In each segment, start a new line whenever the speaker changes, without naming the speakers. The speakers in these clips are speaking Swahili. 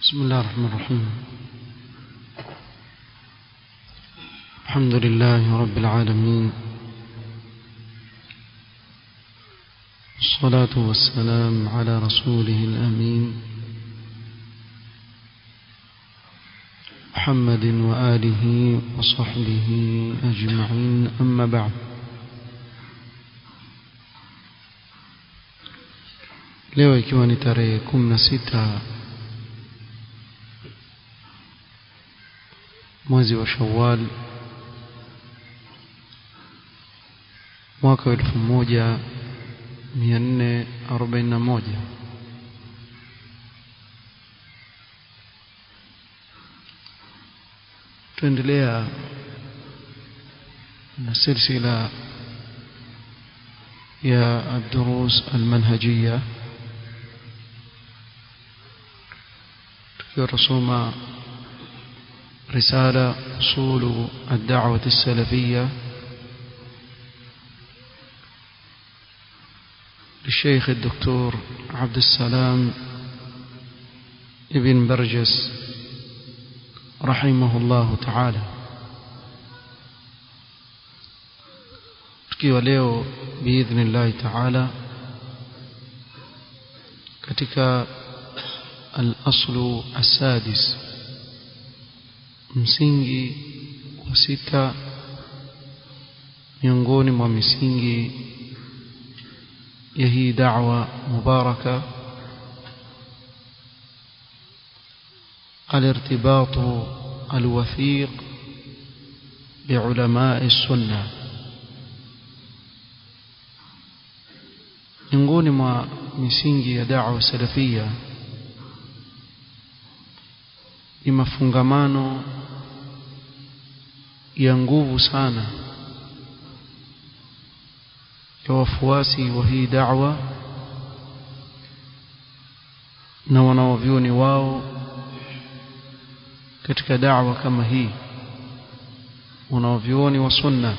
بسم الله الرحمن الرحيم الحمد لله رب العالمين الصلاة والسلام على رسوله الأمين محمد وآله وصحبه أجمعين أما بعد leo ikiwa ni tarehe kumi na sita mwezi wa Shawwal mwaka wa elfu moja mia nne arobaini na moja tuendelea na silsila يا الدروس المنهجية رسوم رسالة أصول الدعوة السلفية للشيخ الدكتور عبد السلام ابن برجس رحمه الله تعالى tukiwa leo biidhnillahi taala katika al-aslu as-sadis msingi wa sita miongoni mwa misingi ya hii da'wa mubaraka الارتباط الوثيق بعلماء السنه miongoni mwa misingi ya da'wa salafia ni mafungamano ya nguvu sana ya wafuasi wa hii da'wa na wanaovyoni wao katika da'wa kama hii wanaovyoni wa sunna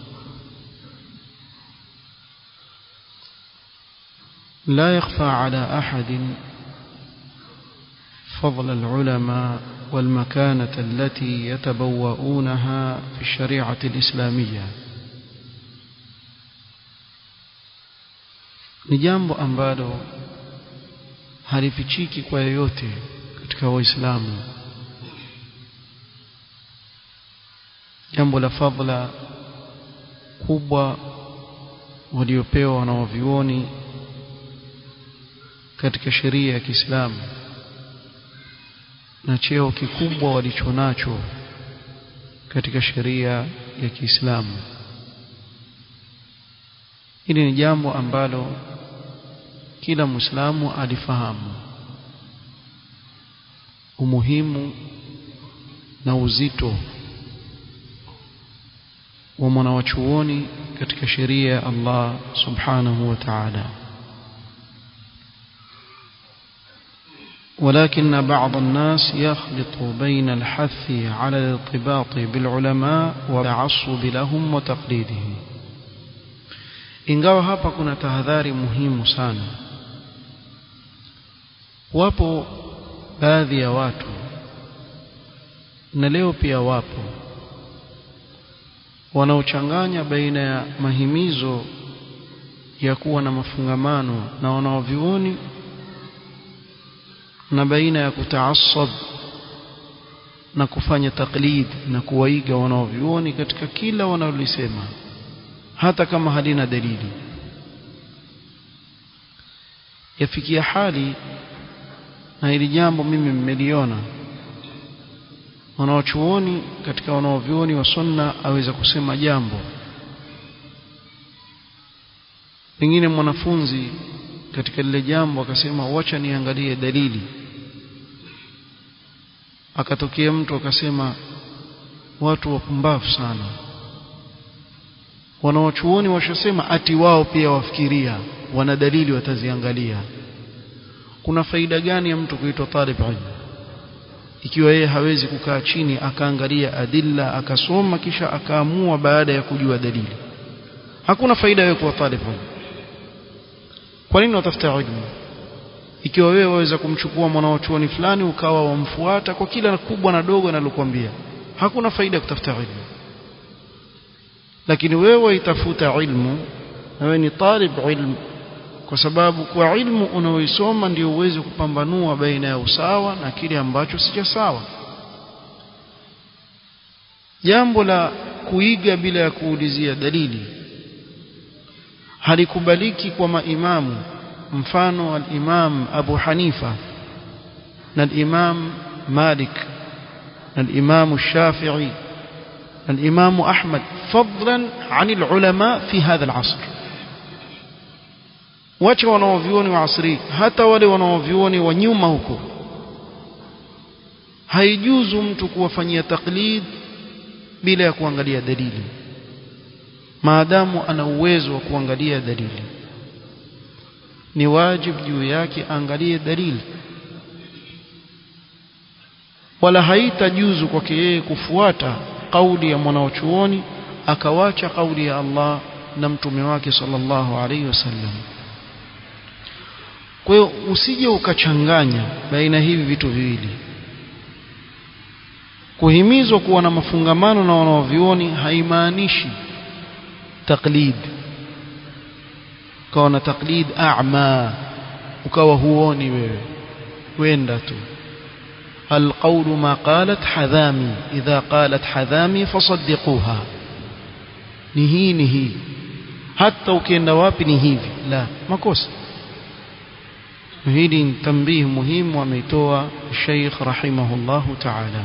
لا يخفى على أحد فضل العلماء والمكانة التي يتبوؤونها في الشريعة الإسلامية ni jambo ambalo halifichiki kwa yoyote katika waislamu jambo la fadhila kubwa waliopewa wanaovioni katika sheria ya Kiislamu na cheo kikubwa walichonacho katika sheria ya Kiislamu. Hili ni jambo ambalo kila Muislamu alifahamu umuhimu na uzito wa mwanawachuoni katika sheria ya Allah subhanahu wa ta'ala. ولكن بعض الناس يخلط بين الحث على الارتباط بالعلماء والتعصب لهم وتقليدهم ingawa hapa kuna tahadhari muhimu sana wapo baadhi ya watu na leo pia wapo wanaochanganya baina ya mahimizo ya kuwa na mafungamano na wanaovioni na baina ya kutaasab na kufanya taklid na kuwaiga wanaovyuoni katika kila wanalolisema hata kama halina dalili yafikia hali na hili jambo mimi mmeliona wanaochuoni katika wanaovyuoni wa sunna aweza kusema jambo pengine mwanafunzi katika lile jambo akasema wacha niangalie dalili akatokea mtu akasema watu wapumbavu sana wanawachuoni washasema ati wao pia wafikiria wana dalili wataziangalia kuna faida gani ya mtu kuitwa talib ilm ikiwa yeye hawezi kukaa chini akaangalia adilla akasoma kisha akaamua baada ya kujua dalili hakuna faida ya kuwa talib ilm kwa nini watafuta ilmu ikiwa wewe waweza kumchukua mwanachuoni fulani ukawa wamfuata kwa kila kubwa na dogo analokuambia hakuna faida ya kutafuta ilmu lakini wewe waitafuta ilmu na wewe ni talib ilmu kwa sababu kwa ilmu unaoisoma ndio uweze kupambanua baina ya usawa na kile ambacho si sawa jambo la kuiga bila ya kuulizia dalili halikubaliki kwa maimamu mfano al-Imam Abu Hanifa na al-Imam Malik na al-Imam Shafi'i na al-Imam Ahmad fadlan 'an al-ulama fi hadha al-'asr wacha wanaovioni wa asri hata wale wanaovioni wa nyuma huko haijuzu mtu kuwafanyia taklid bila ya kuangalia dalili maadamu ana uwezo wa kuangalia dalili ni wajib juu yake angalie dalili wala haitajuzu kwake yeye kufuata kauli ya mwanaochuoni akawacha kauli ya Allah na mtume wake sallallahu alaihi wasallam kwa hiyo usije ukachanganya baina hivi vitu viwili kuhimizwa kuwa na mafungamano na wanaovioni haimaanishi taklid ukawa na taklid a'ma ukawa huoni wewe wenda tu القول ما قالت حذامي إذا قالت حذامي فصدقوها نهي نهي حتى ukienda wapi ni hivi la makosa hili ni tambihi muhimu ameitoa Sheikh rahimahullah ta'ala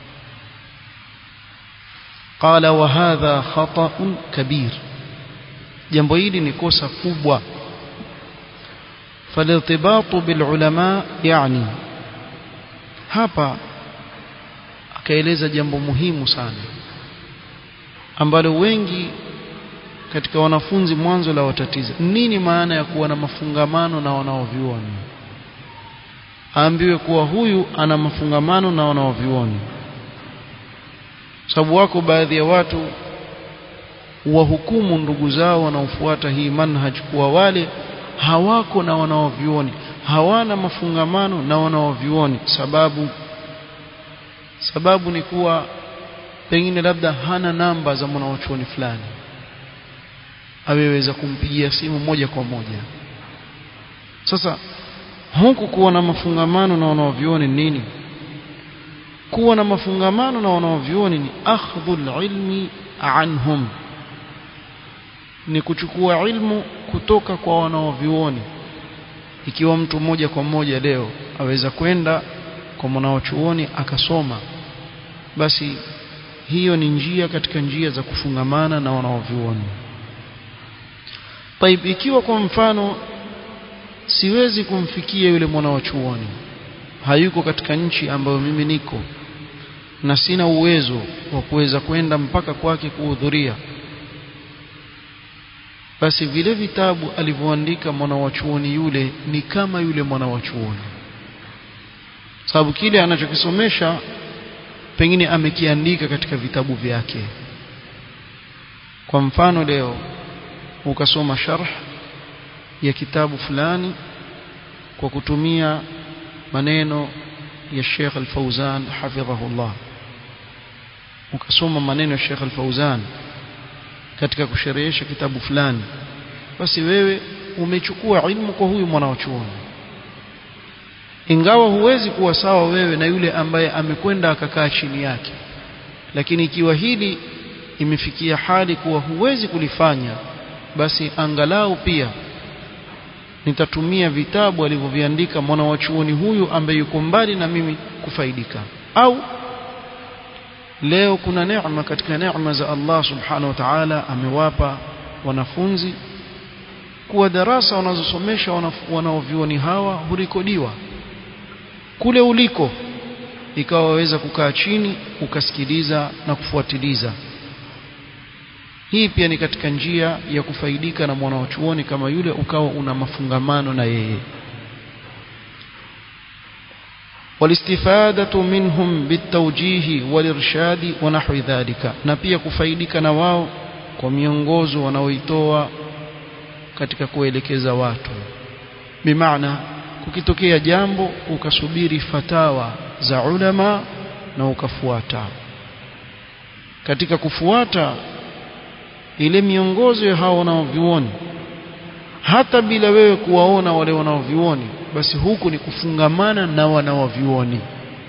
قال وهذا خطأ كبير jambo hili ni kosa kubwa فالارتباط بالعلماء يعني hapa akaeleza jambo muhimu sana ambalo wengi katika wanafunzi mwanzo la watatiza nini maana ya kuwa na mafungamano na wanaovioni aambiwe kuwa huyu ana mafungamano na wanaovioni sababu wako baadhi ya watu wahukumu ndugu zao wanaofuata hii manhaj kuwa wale hawako na wanaovioni hawana mafungamano na wanaovioni sababu sababu ni kuwa pengine labda hana namba za mwanachuoni fulani aweweza kumpigia simu moja kwa moja sasa huku kuwa na mafungamano na wanaovioni nini kuwa na mafungamano na wanaovioni ni akhdhul ilmi anhum ni kuchukua ilmu kutoka kwa wanaovioni ikiwa mtu moja kwa moja leo aweza kwenda kwa mwanachuoni akasoma basi hiyo ni njia katika njia za kufungamana na wanaovioni Taib ikiwa kwa mfano siwezi kumfikia yule mwanachuoni hayuko katika nchi ambayo mimi niko na sina uwezo wa kuweza kwenda mpaka kwake kuhudhuria basi vile vitabu alivyoandika mwanawachuoni yule ni kama yule mwanawachuoni sababu kile anachokisomesha pengine amekiandika katika vitabu vyake kwa mfano leo ukasoma sharh ya kitabu fulani kwa kutumia maneno ya Sheikh Al-Fauzan hafidhahullah ukasoma maneno ya Sheikh Al-Fauzan katika kusherehesha kitabu fulani basi wewe umechukua ilmu kwa huyu mwanachuoni ingawa huwezi kuwa sawa wewe na yule ambaye amekwenda akakaa chini yake lakini ikiwa hili imefikia hali kuwa huwezi kulifanya basi angalau pia nitatumia vitabu alivyoviandika mwanachuoni huyu ambaye yuko mbali na mimi kufaidika au leo kuna neema katika neema za Allah subhanahu wa ta'ala amewapa wanafunzi kuwa darasa wanazosomesha wanaovioni hawa hurekodiwa kule uliko ikawa waweza kukaa chini ukasikiliza na kufuatiliza hii pia ni katika njia ya kufaidika na mwanachuoni kama yule ukawa una mafungamano na yeye والاستفادة منهم بالتوجيه والإرشاد ونحو ذلك na pia kufaidika na wao kwa miongozo wanaoitoa katika kuelekeza watu bimaana kukitokea jambo ukasubiri fatawa za ulama na ukafuata katika kufuata ile miongozo ya hao wanaovioni hata bila wewe kuwaona wale wanaovioni basi huku ni kufungamana na wanaovioni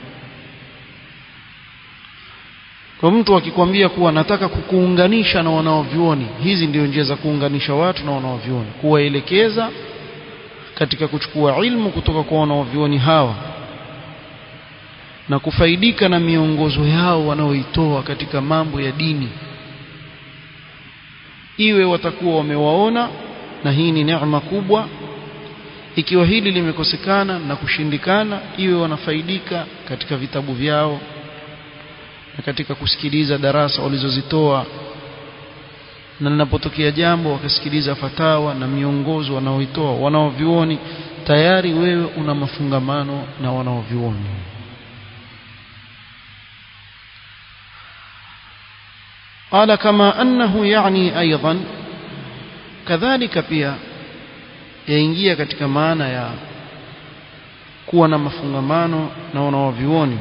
kwa mtu akikwambia kuwa nataka kukuunganisha na wanaovioni hizi ndio njia za kuunganisha watu na wanaovioni kuwaelekeza katika kuchukua ilmu kutoka kwa wanaovioni hawa na kufaidika na miongozo yao wanaoitoa katika mambo ya dini iwe watakuwa wamewaona na hii ni neema kubwa ikiwa hili limekosekana na kushindikana iwe wanafaidika katika vitabu vyao na katika kusikiliza darasa walizozitoa na linapotokea jambo wakasikiliza fatawa na miongozo wanaoitoa wanaovioni tayari wewe una mafungamano na wanaovioni قال كما أنه يعني أيضا كذلك pia yaingia katika maana ya kuwa na mafungamano na wanaovioni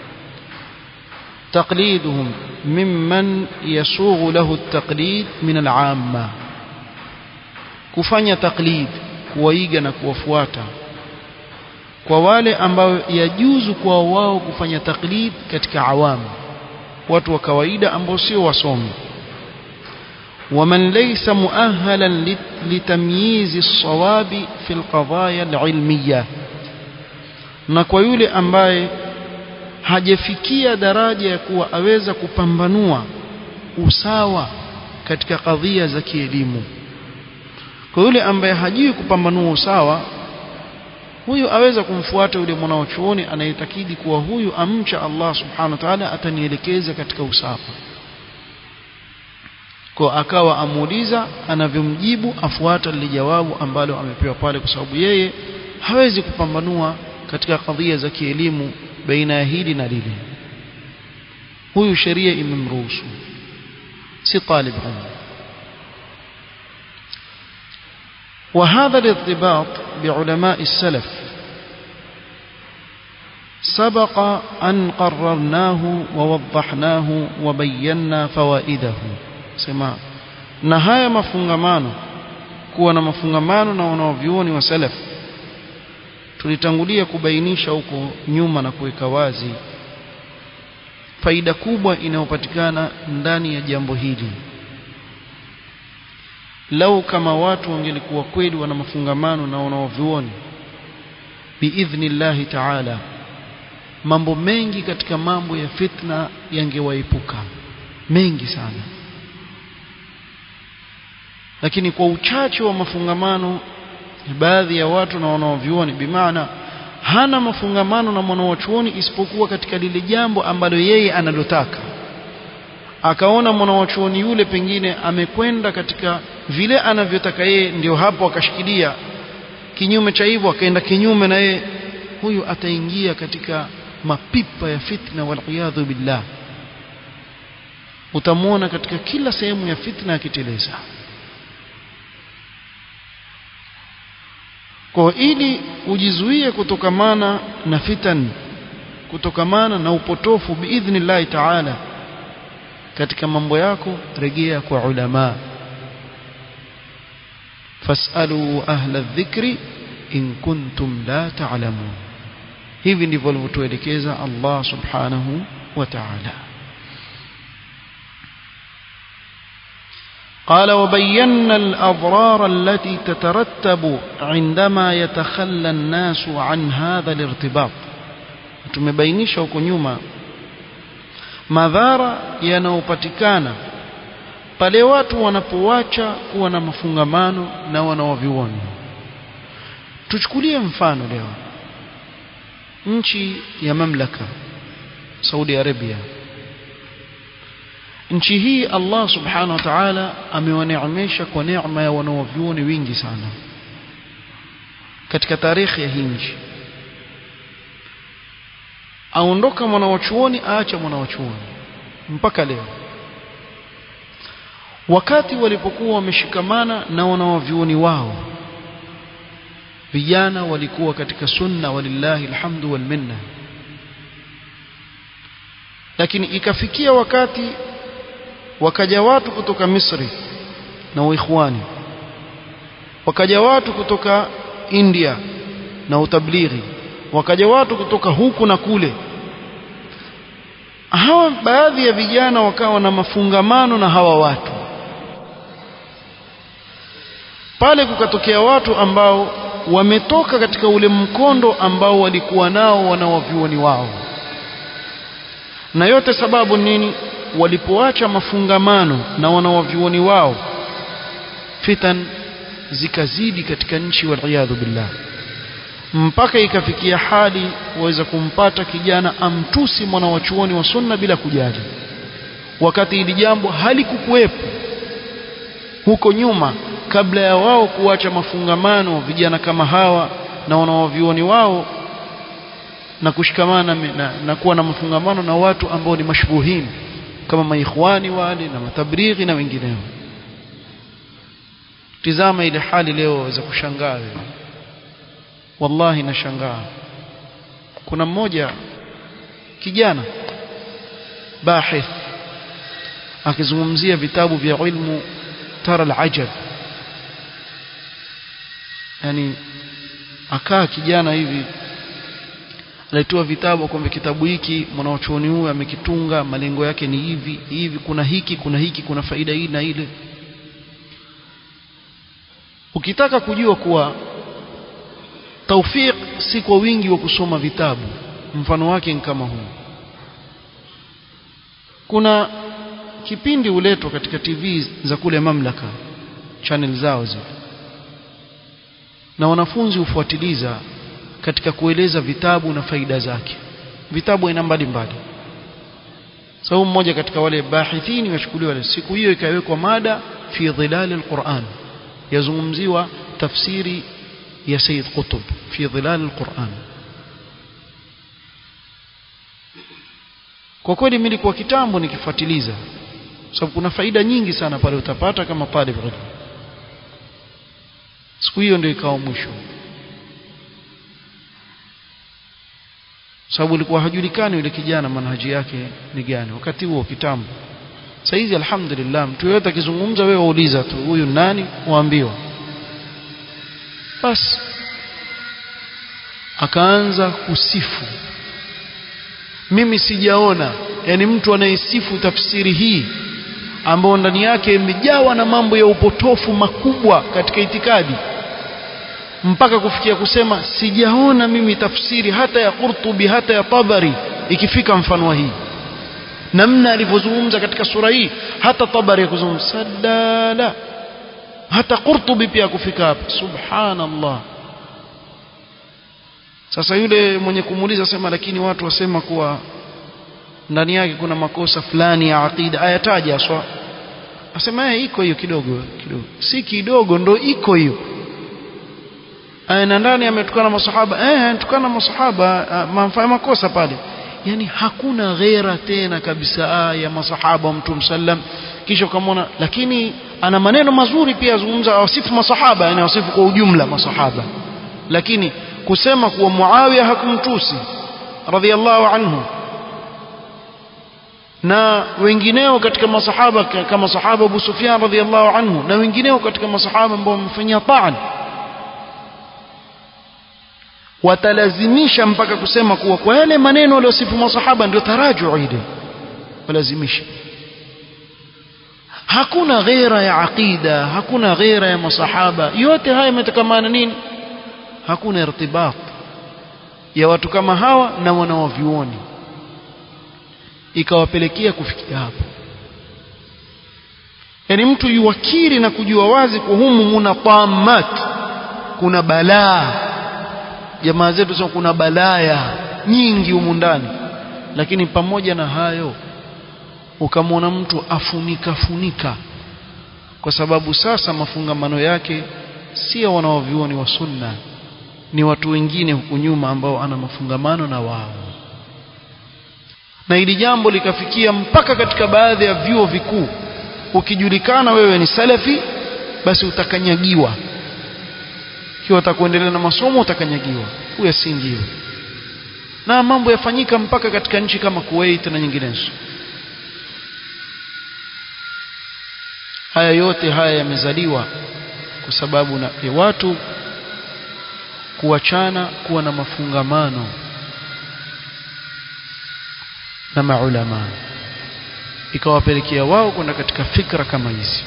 تقليدهم ممن يسوغ له التقليد من العامة kufanya taklid kuwaiga na kuwafuata kwa wale ambao yajuzu kwa wao kufanya taklid katika awamu watu wa kawaida ambao sio wasomi ومن ليس مؤهلا لتمييز الصواب في القضايا العلمية na kwa yule ambaye hajafikia daraja ya kuwa aweza kupambanua usawa katika kadhia za kielimu kwa yule ambaye hajui kupambanua usawa huyu aweza kumfuata yule mwanachuoni anayetakidi kuwa huyu amcha Allah subhanahu wa ta'ala atanielekeza katika usawa kwa akawa amuuliza anavyomjibu afuata lile jawabu ambalo amepewa pale kwa sababu yeye hawezi kupambanua katika kadhia za kielimu baina ya hili na lile huyu sheria imemruhusu si talib ilm وهذا الارتباط بعلماء السلف سبق أن قررناه ووضحناه وبينا فوائده سماع نهاية مفungamano kuwa na mafungamano na wanaovyuoni wa salaf tulitangulia kubainisha huko nyuma na kuweka wazi faida kubwa inayopatikana ndani ya jambo hili lau kama watu wangelikuwa kweli wana mafungamano na wanaovyuoni biidhnillahi taala mambo mengi katika mambo ya fitna yangewaepuka mengi sana lakini kwa uchache wa mafungamano baadhi ya watu na wanaovyuoni bimaana hana mafungamano na mwanawachuoni isipokuwa katika lile jambo ambalo yeye analotaka akaona mwanawachuoni yule pengine amekwenda katika vile anavyotaka yeye ndio hapo akashikilia kinyume cha hivyo akaenda kinyume na yeye huyu ataingia katika mapipa ya fitna waliyadhu billah utamwona katika kila sehemu ya fitna akiteleza kwa ili ujizuie kutokamana na fitan kutokamana na upotofu biidhnillahi taala katika mambo yako rejea kwa ulama fasalu ahla dhikri in kuntum la ta'lamun hivi ndivyo alivyotuelekeza Allah subhanahu wa ta'ala قال وبينا الأضرار التي تترتب عندما يتخلى الناس عن هذا الارتباط tumebainisha huko nyuma madhara yanayopatikana pale watu wanapoacha kuwa na mafungamano na wanaovioni tuchukulie mfano leo nchi ya mamlaka Saudi Arabia nchi hii Allah subhanahu wa ta'ala amewaneemesha kwa neema ya wanaovyuoni wingi sana katika tarehe ya hii nchi aondoka mwanawachuoni aacha mwanawachuoni mpaka leo wakati walipokuwa wameshikamana na wanawavyuoni wao vijana walikuwa katika sunna walillahi alhamdu wal minna lakini ikafikia wakati wakaja watu kutoka Misri na uikhwani wakaja watu kutoka India na utablighi wakaja watu kutoka huku na kule hawa baadhi ya vijana wakawa na mafungamano na hawa watu pale kukatokea watu ambao wametoka katika ule mkondo ambao walikuwa nao wanawavyuoni wao na yote sababu nini walipoacha mafungamano na wanawavyuoni wao fitan zikazidi katika nchi waliyadhu billah mpaka ikafikia hali waweza kumpata kijana amtusi mwana wa chuoni wa sunna bila kujali wakati hili jambo halikukuwepo huko nyuma kabla ya wao kuacha mafungamano vijana kama hawa na wanawavyuoni wao na kushikamana na, na kuwa na mafungamano na watu ambao ni mashbuhin kama maikhwani wale na matabrighi na wengineo tizama ile hali leo waweza kushangaa wewe wallahi nashangaa kuna mmoja kijana bahith akizungumzia vitabu vya ilmu tara alajab yani akaa kijana hivi alitoa vitabu kwamba kitabu hiki mwanachuoni huyu amekitunga malengo yake ni hivi hivi kuna hiki kuna hiki kuna faida hii na ile ukitaka kujua kuwa taufiq si kwa wingi wa kusoma vitabu mfano wake ni kama huu kuna kipindi huletwa katika TV za kule mamlaka channel zao zile na wanafunzi hufuatiliza katika kueleza vitabu na faida zake vitabu aina mbalimbali sababu so, mmoja katika wale bahithini wachukuliwa siku hiyo ikawekwa mada fi dhilal alquran yazungumziwa tafsiri ya Sayyid Qutb fi dhilal alquran kwa kweli mimi nilikuwa kitambo nikifuatiliza sababu kuna faida nyingi sana pale utapata kama talib ilm siku hiyo ndio ikawa mwisho sababu ilikuwa hajulikani yule kijana manhaji yake ni gani wakati huo kitambo sasa hizi alhamdulillah mtu yote akizungumza wewe wauliza tu huyu nani waambiwa basi akaanza kusifu mimi sijaona yani mtu anayesifu tafsiri hii ambayo ndani yake imejawa na mambo ya upotofu makubwa katika itikadi mpaka kufikia kusema sijaona mimi tafsiri hata ya Qurtubi hata ya Tabari ikifika mfano wa hii namna alivyozungumza katika sura hii hata Tabari ya kuzungumza sadala hata Qurtubi pia kufika hapa subhanallah sasa yule mwenye kumuuliza sema lakini watu wasema kuwa ndani yake kuna makosa fulani ya aqida ayataja aswa asema eh iko hiyo kidogo kidogo si kidogo ndo iko hiyo na ndani ametukana masahaba eh ametukana masahaba mamfanya makosa pale yani hakuna ghera tena kabisa ya masahaba wa mtume sallam kisha ukamwona lakini ana maneno mazuri pia azungumza awasifu masahaba yani awasifu kwa ujumla masahaba lakini kusema kuwa Muawiya hakumtusi radhiallahu anhu na wengineo katika masahaba kama sahaba Abu Sufyan radhiallahu anhu na wengineo katika masahaba ambao wamefanyia taan watalazimisha mpaka kusema kuwa kwa yale maneno waliosifu masahaba ndio taraju ile walazimisha hakuna ghera ya aqida hakuna ghera ya masahaba yote haya yametokamana nini hakuna irtibat ya watu kama hawa na wanaovyuoni ikawapelekea kufikia hapo yani mtu yuwakiri na kujua wazi kwa humu muna tamat kuna balaa jamaa zetu sema kuna balaya nyingi humu ndani lakini pamoja na hayo ukamwona mtu afunika funika kwa sababu sasa mafungamano yake sio wanaovyuoni wa sunna ni watu wengine huku nyuma ambao ana mafungamano na wao na hili jambo likafikia mpaka katika baadhi ya vyuo vikuu ukijulikana wewe ni salafi basi utakanyagiwa ikiwa utakuendelea na masomo utakanyagiwa uyasingiwe na mambo yafanyika mpaka katika nchi kama Kuwait na nyinginezo haya yote haya yamezaliwa kwa sababu na ya watu kuachana kuwa na mafungamano na maulama ikawapelekea wao kwenda katika fikra kama hizi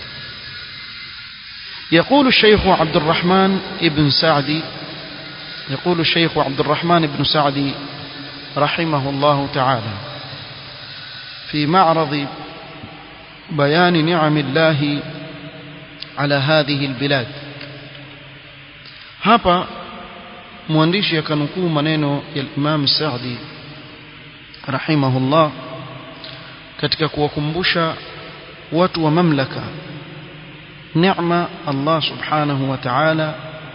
يقول الشيخ عبد الرحمن ابن سعدي يقول الشيخ عبد الرحمن بن سعدي رحمه الله تعالى في معرض بيان نعم الله على هذه البلاد hapa mwandishi akanukuu maneno ya Imam Saadi rahimahullah katika kuwakumbusha watu wa mamlaka neema Allah subhanahu wa ta'ala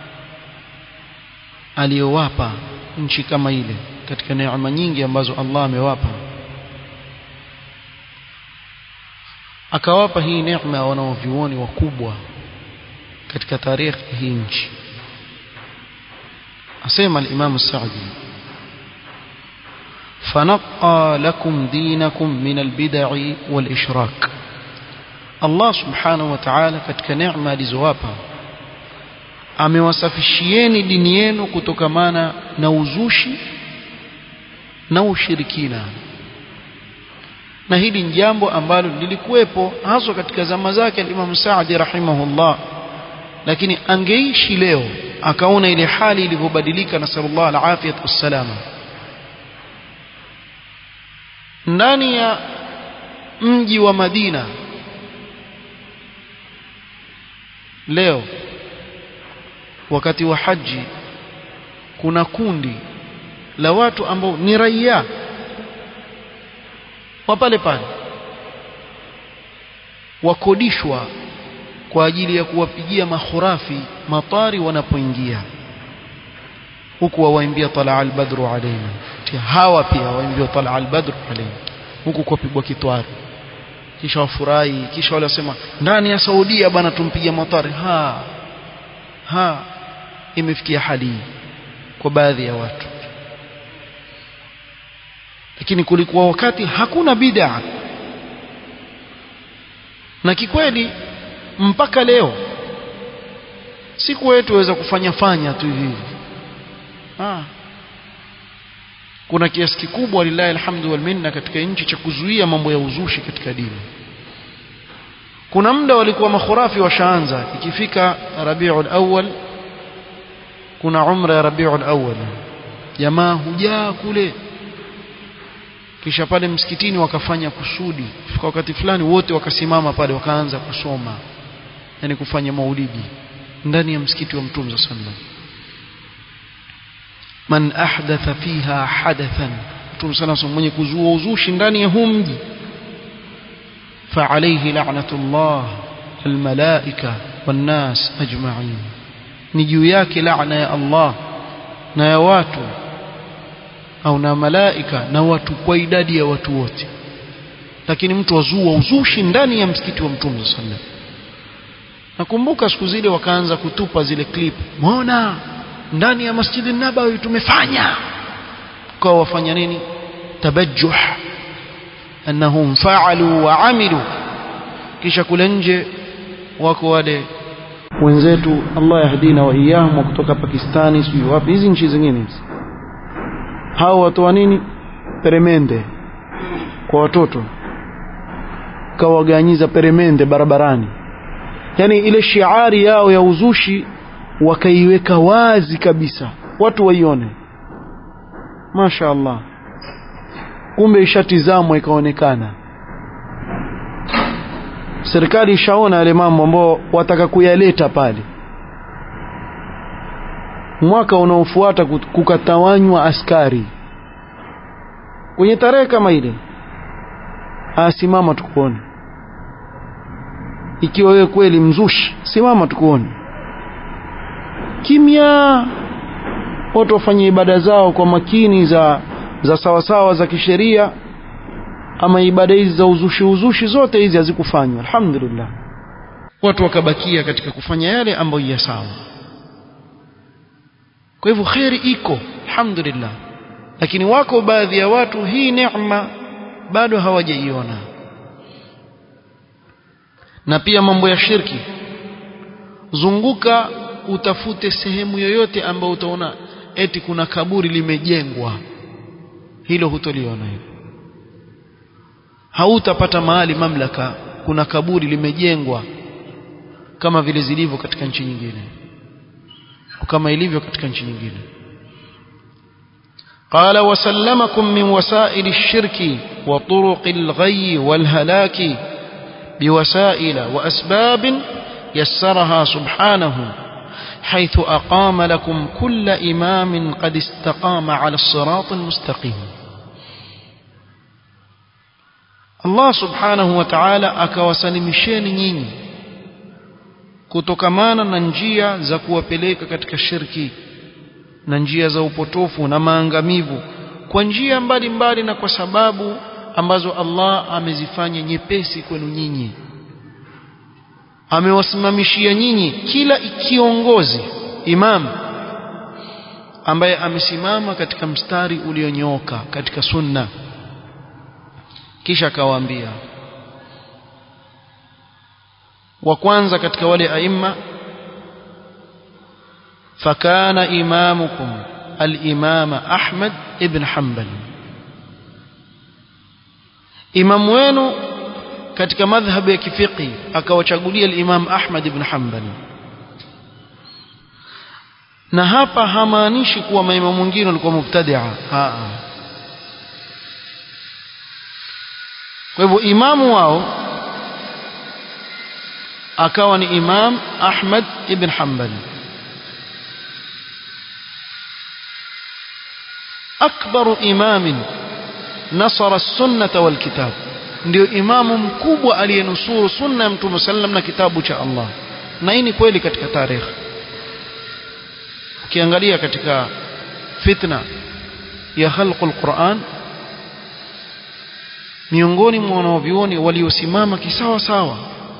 aliyowapa nchi kama ile katika neema nyingi ambazo Allah amewapa akawapa hii neema ya wanaovyuoni wakubwa katika tarikhi hii nchi asema al-Imam Saadi فنقى لكم دينكم من البدع والإشراك الله سبحانه وتعالى katika neema alizowapa amewasafishieni dini yenu kutokamana na uzushi na ushirikina na hili ni jambo ambalo lilikuwepo haswa katika zama zake al-Imam Saadi rahimahullah lakini angeishi leo akaona ile hali ilivyobadilika na sallallahu alafiyat wassalama ndani ya mji wa Madina leo wakati wa haji kuna kundi la watu ambao ni raia wa pale pale wakodishwa kwa ajili ya kuwapigia mahurafi matari wanapoingia huku wawaimbia talaa albadru alaina hawa pia waimbia talaa albadru alaina huku kupigwa kitwari kisha wafurahi kisha wale wasema ndani ya Saudia bana tumpigia matari ha ha imefikia hali kwa baadhi ya watu lakini kulikuwa wakati hakuna bid'a na kikweli mpaka leo siku wetu waweza kufanya fanya tu hivi ah kuna kiasi kikubwa lillahi alhamdu wal minna katika nchi cha kuzuia mambo ya uzushi katika dini kuna muda walikuwa makhurafi washaanza ikifika Rabiul Awwal kuna umra ya Rabiul Awwal jamaa hujaa kule kisha pale msikitini wakafanya kusudi fika wakati fulani wote wakasimama pale wakaanza kusoma yani kufanya maulidi ndani ya msikiti wa Mtume sallallahu man ahdatha fiha hadathan Mtume sallallahu mwenye kuzua uzushi ndani ya huu mji فعليه لعنة الله الملائكة والناس أجمعين نجيوياك لعنة يا الله na ya watu au na malaika na watu kwa idadi ya watu wote lakini mtu wazua uzushi ndani ya msikiti wa mtume sallallahu nakumbuka siku zile wakaanza kutupa zile clip muona ndani ya masjidi nabawi tumefanya kwa wafanya nini tabajjuh annahum fa'alu wa amilu kisha kule nje wako wale wenzetu Allah yahdina wa iyahum kutoka Pakistani sijui wapi hizi nchi zingine hizi hao watoa nini peremende kwa watoto kawaganyiza peremende barabarani yani ile shiari yao ya uzushi wakaiweka wazi kabisa watu waione Masha Allah kumbe ishatizamwa ikaonekana serikali ishaona yale mambo ambao wataka kuyaleta pale mwaka unaofuata kukatawanywa askari kwenye tarehe kama ile asimama tukuone ikiwa wewe kweli mzushi simama tukuone kimya watu wafanye ibada zao kwa makini za za sawasawa za kisheria ama ibada hizi za uzushi uzushi zote hizi hazikufanywa alhamdulillah watu wakabakia katika kufanya yale ambayo ya sawa kwa hivyo khairi iko alhamdulillah lakini wako baadhi ya watu hii neema bado hawajaiona na pia mambo ya shirki zunguka utafute sehemu yoyote ambayo utaona eti kuna kaburi limejengwa hilo hutoliona hilo hautapata mahali mamlaka kuna kaburi limejengwa kama vile zilivyo katika nchi nyingine kama ilivyo katika nchi nyingine قال وسلمكم من وسائل الشرك وطرق الغي والهلاك بوسائل وأسباب يسرها سبحانه حيث أقام لكم كل إمام قد استقام على الصراط المستقيم الله سبحانه وتعالى akawasalimisheni nyinyi kutokamana na njia za kuwapeleka katika shirki na njia za upotofu na maangamivu kwa njia mbalimbali na kwa sababu ambazo Allah amezifanya nyepesi kwenu nyinyi amewasimamishia nyinyi kila kiongozi imam ambaye amesimama katika mstari ulionyooka katika sunna kisha akawaambia wa kwanza katika wale aima فكان إمامكم الإمام أحمد ابن حنبل إمام وينو katika madhhabu ya kifiqi akawachagulia al-Imam Ahmad ibn Hanbal na hapa hamaanishi kuwa maimamu wengine walikuwa mubtadi'a kwa hivyo imamu wao akawa ni Imam Ahmad ibn Hanbal أكبر إمام نصر السنة والكتاب ndio imamu mkubwa aliyenusuru sunna ya mtume sallam na kitabu cha Allah na hii ni kweli katika tarehe ukiangalia katika fitna ya khalqul Qur'an miongoni mwa wanavyuoni waliosimama kisawa sawa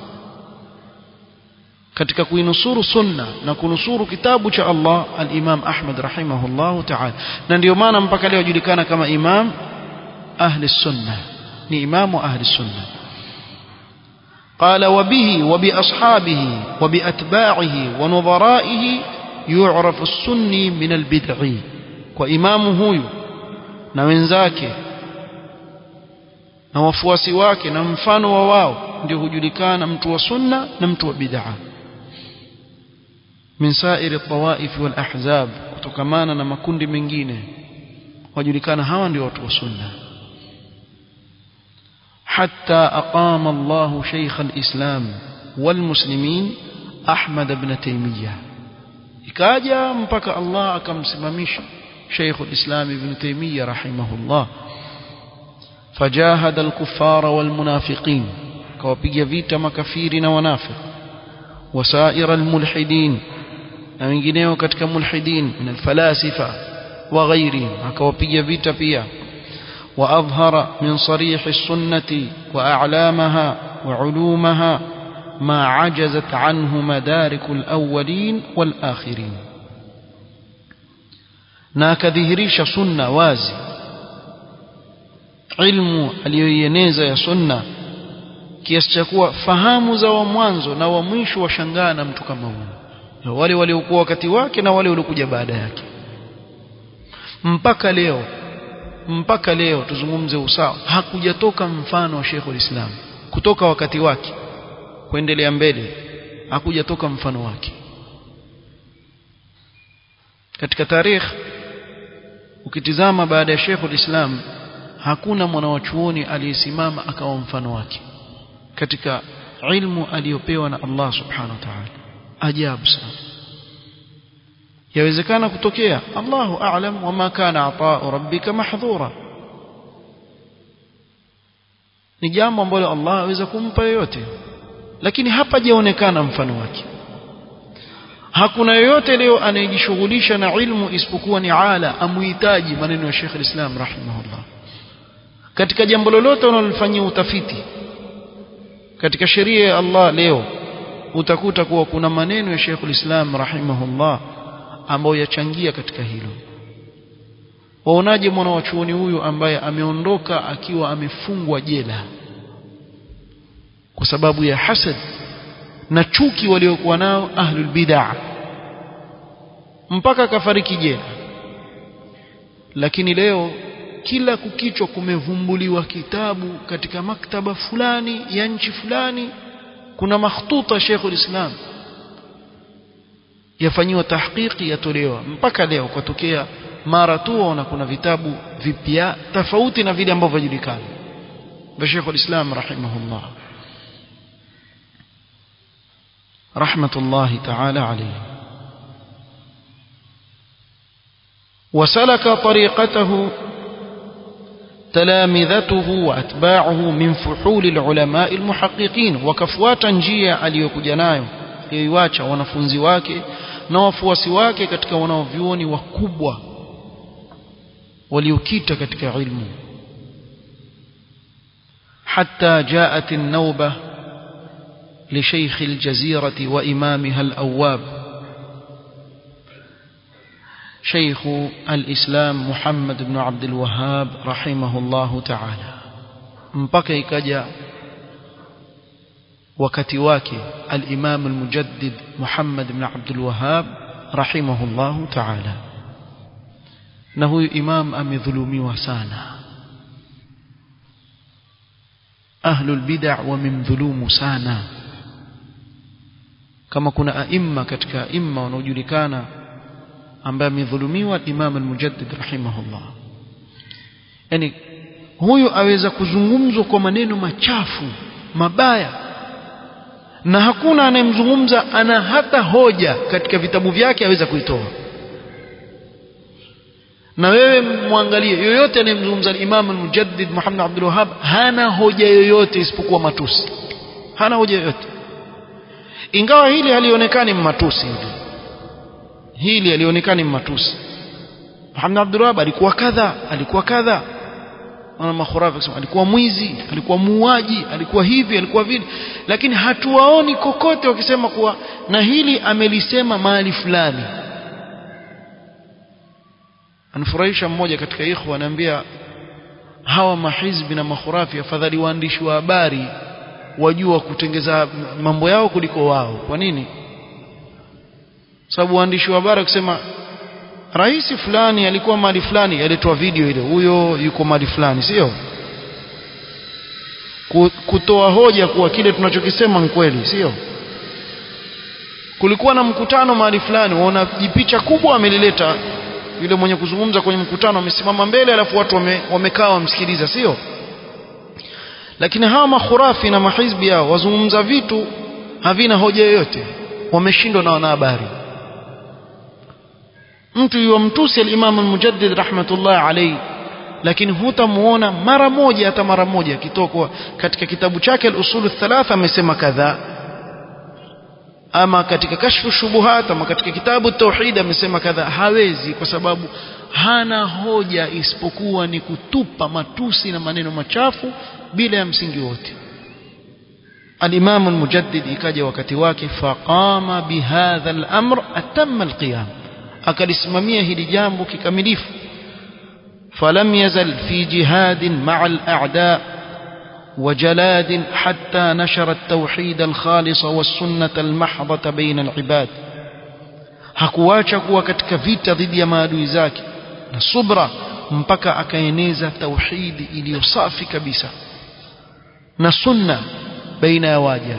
katika kuinusuru sunna na kunusuru kitabu cha Allah al-Imam Ahmad rahimahullahu ta'ala na ndio maana mpaka leo julikana kama imam ahli sunna ni imamu ahli sunna قال وبه وبأصحابه وبأتباعه ونظرائه يعرف السني من البدعي وإمامه هو na wenzake na wafuasi wake na mfano wa wao ndio hujulikana mtu wa sunna na mtu wa bid'a min sairi tawaif wal ahzab kutokamana na makundi mengine wajulikana hawa ndio watu wa sunna حتى أقام الله شيخ الإسلام والمسلمين أحمد بن تيمية إكاجا مبكى الله أكم سمميش شيخ الإسلام ابن تيمية رحمه الله فجاهد الكفار والمنافقين كوبيجا فيتا مكفيرنا ونافق وسائر الملحدين na wengineo katika mulhidin min alfalasifa wa ghairihim akawapiga vita pia واظهر من صريح السنه واعلامها وعلومها ما عجزت عنه مدارك الاولين والاخرين na akadhihirisha sunna wazi ilmu aliyoieneza ya sunna kiasi cha kuwa fahamu za wa mwanzo na wa mwisho washangaa na mtu kama huyo wale waliokuwa wakati wake na wale waliokuja baada yake mpaka leo mpaka leo tuzungumze usawa hakujatoka mfano wa Sheikh Islam kutoka wakati wake kuendelea mbele hakujatoka mfano wake katika tarikh ukitizama baada ya Sheikh Islam hakuna mwanawachuoni aliyesimama akawa mfano wake katika ilmu aliyopewa na Allah subhanahu wa ta'ala ajabu sana yawezekana kutokea Allahu a'lam wama kana ata'u rabbika mahdhura ni jambo ambalo Allah aweza kumpa yoyote lakini hapajaonekana mfano wake hakuna yoyote leo anayejishughulisha na ilmu isipokuwa ni ala amuhitaji maneno ya Sheikh al-Islam rahimahullah katika jambo lolote unalofanyia utafiti katika sheria ya Allah leo utakuta kuwa kuna maneno ya Sheikh al-Islam rahimahullah ambayo yachangia katika hilo waonaje mwana wa chuoni huyu ambaye ameondoka akiwa amefungwa jela kwa sababu ya hasad na chuki waliokuwa nao ahlul bid'ah mpaka akafariki jela lakini leo kila kukichwa kumevumbuliwa kitabu katika maktaba fulani ya nchi fulani kuna makhtuta Sheikh ulislam yafanyiwa tahqiqi yatolewa mpaka leo kwatokea mara tu waona kuna vitabu vipya tofauti na vile ambavyo vijulikana vya Sheikh ulislam rahimahullah rahmatullahi ta'ala alayhi وسلك طريقته تلامذته واتباعه من فحول العلماء المحققين وكفواتا njia aliyokuja nayo yoiacha wanafunzi wake na wafuasi wake katika wanaovyuoni wakubwa waliokita katika ilmu حتى جاءت النوبة لشيخ الجزيرة وإمامها الأواب شيخ الإسلام محمد بن عبد الوهاب رحمه الله تعالى mpaka ikaja wakati wake al-Imam al-Mujaddid Muhammad ibn Abdul Wahhab rahimahullah ta'ala na huyu imam amedhulumiwa sana ahlul bid'ah wamemdhulumu sana kama kuna aima katika aima wanaojulikana ambaye amedhulumiwa Imam al-Mujaddid rahimahullah yani huyu aweza kuzungumzwa kwa maneno machafu mabaya na hakuna anayemzungumza ana hata hoja katika vitabu vyake aweza kuitoa na wewe mwangalie yoyote anayemzungumza Imam al-Mujaddid Muhammad Abdul Wahhab hana hoja yoyote isipokuwa matusi hana hoja yoyote ingawa hili halionekani matusi hili hili alionekana matusi Muhammad Abdul Wahhab alikuwa kadha alikuwa kadha wana makhurafi kusema alikuwa mwizi alikuwa muuaji alikuwa hivi alikuwa vile lakini hatuwaoni kokote wakisema kuwa na hili amelisema mahali fulani anafurahisha mmoja katika ikhwa anaambia hawa mahizbi na makhurafi afadhali waandishi wa habari wajua kutengeza mambo yao kuliko wao kwa nini sababu waandishi wa habari kusema rais fulani alikuwa mahali fulani yaletwa video ile huyo yuko mahali fulani sio kutoa hoja kuwa kile tunachokisema ni kweli sio kulikuwa na mkutano mahali fulani waona jipicha kubwa amelileta yule mwenye kuzungumza kwenye mkutano amesimama mbele alafu watu wame, wamekaa wamsikiliza sio lakini hawa makhurafi na mahizbi yao wazungumza vitu havina hoja yoyote wameshindwa na wanahabari mtu yuwamtusi al-Imam al-Mujaddid rahmatullah alayhi lakini hutamuona mara moja hata mara moja kitokwa katika kitabu chake al-Usul thalatha amesema kadhaa ama katika kashfu shubuhat ama katika kitabu tauhid amesema kadhaa hawezi kwa sababu hana hoja isipokuwa ni kutupa matusi na maneno machafu bila ya msingi wote al-Imam al-Mujaddid ikaja wakati wake faqama bihadha al-amr atamma al-qiyam akalisimamia hili jambo kikamilifu falam yazal fi jihadin ma'a al-a'da وجلاد حتى نشر التوحيد الخالص والسنة المحضة بين العباد hakuacha kuwa katika vita dhidi ya maadui zake na subra mpaka akaeneza tauhidi iliyo safi kabisa na sunna baina ya waja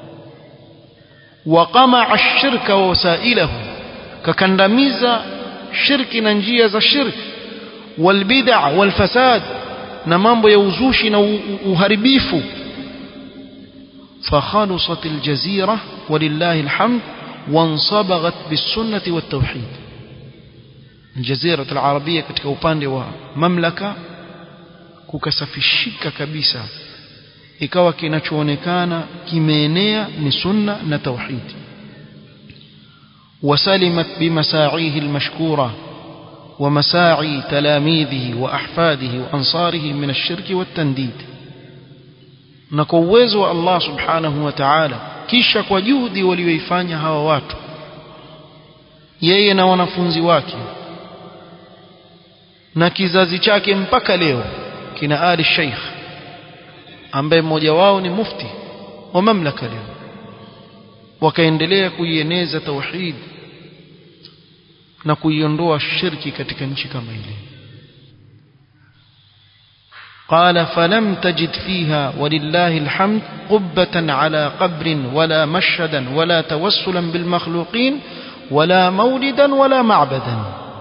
waqamaa ash-shirka wa wasailahu kakandamiza shirki na njia za shirki walbid'a walfasad na mambo ya uzushi na uharibifu فخلصت الجزيرة ولله الحمد وانصبغت بالسنة والتوحيد الجزيرة العربية katika upande wa mamlaka kukasafishika kabisa ikawa kinachoonekana kimeenea ni sunna na tauhid وسلمت بمساعيه المشكورة ومساعي تلاميذه وأحفاده وأنصاره من الشرك والتنديد نكوزوا الله سبحانه وتعالى kisha kwa juhudi walioifanya hawa watu yeye na wanafunzi wake na kizazi chake mpaka leo kina Ali Sheikh ambaye mmoja wao ni mufti wa mamlaka leo wakaendelea kuieneza tauhid na kuiondoa shirki katika nchi kama ile قال فلم تجد فيها ولله الحمد قبة على قبر ولا مشهدا ولا توسلا بالمخلوقين ولا مولدا ولا معبدا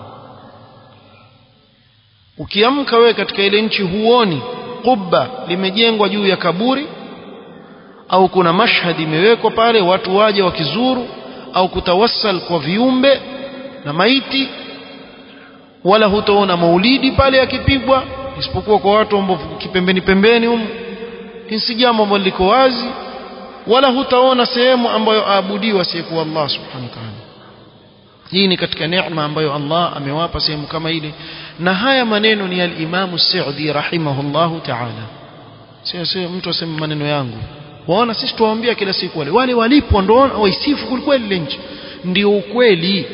ukiamka wewe katika ile nchi huoni kubba limejengwa juu ya kaburi au kuna mashhad imewekwa pale watu waje wakizuru au kutawassal kwa viumbe na maiti wala hutaona maulidi pale yakipigwa isipokuwa kwa watu ambao kipembeni pembeni humu si jambo ambalo liko wazi wala hutaona sehemu ambayo aabudiwa asiyekuwa Allah subhanahu wa ta'ala hii ni katika neema ambayo Allah amewapa sehemu kama ile na haya maneno ni al-Imam Sa'di rahimahullahu ta'ala sio sio mtu aseme maneno yangu waona sisi tuwaambia kila siku wale wale walipo ndio waisifu kweli ile nchi ndio ukweli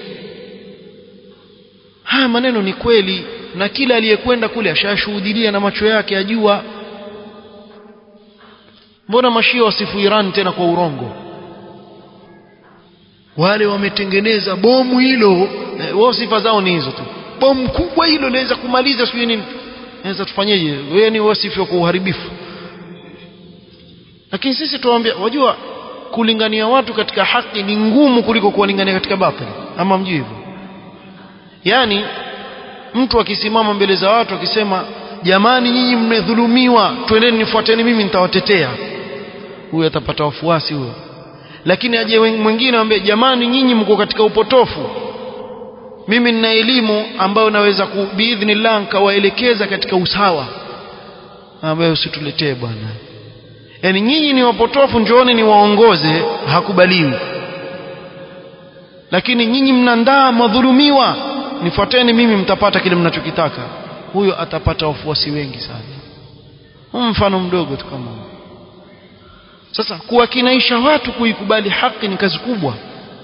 haya maneno ni kweli na kila aliyekwenda kule ashashuhudia na macho yake ajua mbona mashia wasifu Iran tena kwa urongo wale wametengeneza bomu hilo wao sifa zao ni hizo tu bomu kubwa hilo linaweza kumaliza sijui nini naweza tufanyeje wewe ni wasifu kwa uharibifu lakini sisi tuwaambia wajua kulingania watu katika haki ni ngumu kuliko kuwalingania katika batili ama mjui hivyo yani mtu akisimama mbele za watu akisema jamani nyinyi mmedhulumiwa twendeni nifuateni mimi nitawatetea huyo atapata wafuasi huyo lakini aje mwingine ambaye jamani nyinyi mko katika upotofu mimi nina elimu ambayo naweza biidhnillah nikawaelekeza katika usawa ambayo usituletee bwana yani nyinyi ni wapotofu njooni niwaongoze hakubaliwi lakini nyinyi mnandaa madhulumiwa nifuateni mimi mtapata kile mnachokitaka huyo atapata wafuasi wengi sana mfano mdogo tu kama sasa kuwakinaisha watu kuikubali haki ni kazi kubwa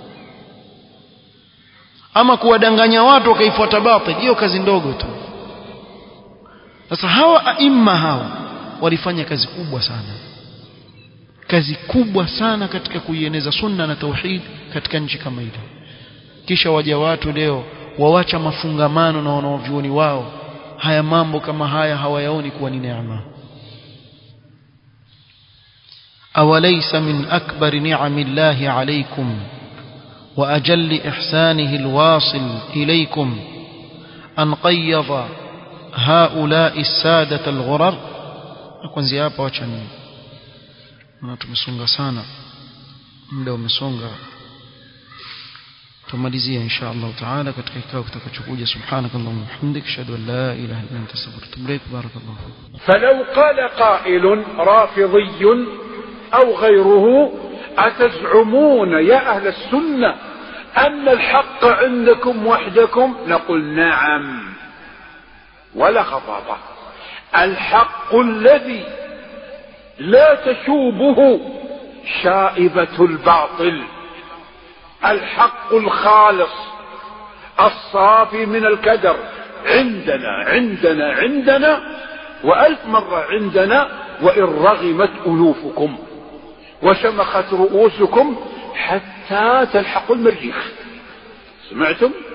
ama kuwadanganya watu wakaifuata batil hiyo kazi ndogo tu sasa hawa aima hawa walifanya kazi kubwa sana kazi kubwa sana katika kuieneza sunna na tauhid katika nchi kama ile kisha waja watu leo wawacha mafungamano na wanaovyuoni wao haya mambo kama haya hawayaoni kuwa ni neema أوليس من أكبر نعم الله عليكم وأجل إحسانه الواصل إليكم أن قيض هؤلاء السادة الغرر أكون زيابة وشن na tumesonga sana muda umesonga tumalizia insha Allah taala katika kikao kitakachokuja subhanakallahumma hamdik ashhadu an la ilaha illa anta astaghfiruka wa atubu ilaik barakallahu fik
فلو قال قائل رافضي أو غيره أتزعمون يا أهل السنة أن الحق عندكم وحدكم نقول نعم ولا خطابة الحق الذي لا تشوبه شائبة الباطل الحق الخالص الصافي من الكدر عندنا عندنا عندنا وألف مرة عندنا وإن رغمت أنوفكم وشمخت رؤوسكم حتى تلحقوا المريخ سمعتم